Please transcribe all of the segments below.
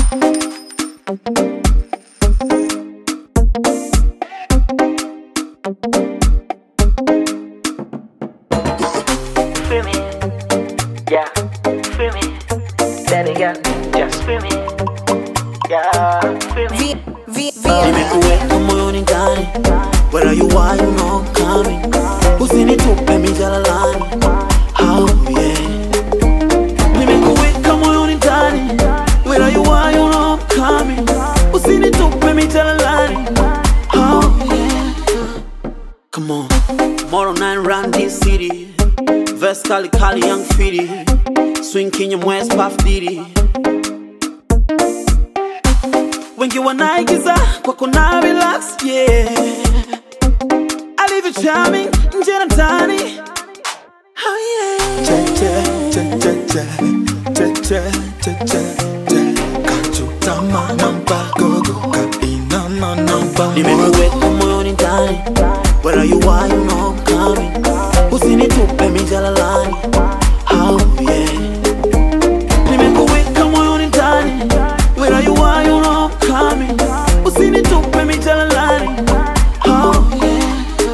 Feel me, yeah, feel me, baby girl, just feel me, yeah, feel me. nimekuweka moyoni ndani where you are you know I'm coming usinitupe mijalalani oh yeah nimekuweka moyoni ndani where you are you know I'm coming usinitupe mijalalani oh yeah come on Tomorrow night run this city Verse kali kali young fitty Swing Kenya West Puff Diddy wengi wanaigiza kwa kuna relax yeah alivyo charming nje na ndani oh yeah che che che che che che che che che che kachutama nampa gogo ka inama nampa moyo nimekuweka moyoni ndani where you are you know I'm coming usinitupe mijalalani oh yeah nimekuweka moyoni ndani where you are you know I'm coming usinitupe mijalalani oh yeah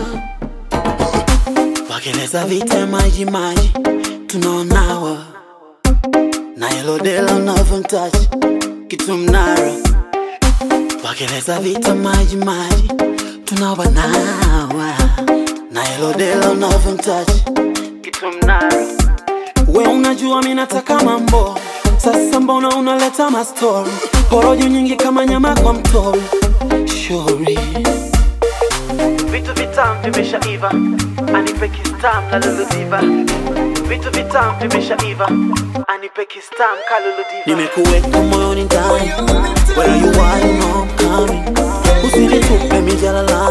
wakeleza vita maji maji tunaonawa na elodela unavyomtachi kitu mnara wakeleza vita maji maji tunawanawa na elodela unavyomtachi kitu mnara we unajua mi nataka mambo sasa mbona unaleta mastori porojo nyingi kama nyama kwa mtori shori Vitu vitamu vimeshaiva, anipe kistam kalulu diva. Vitu vitamu vimeshaiva, anipe kistam kalulu diva. nimekuweka moyoni ndani where you are you know I'm coming usinitupe mijalala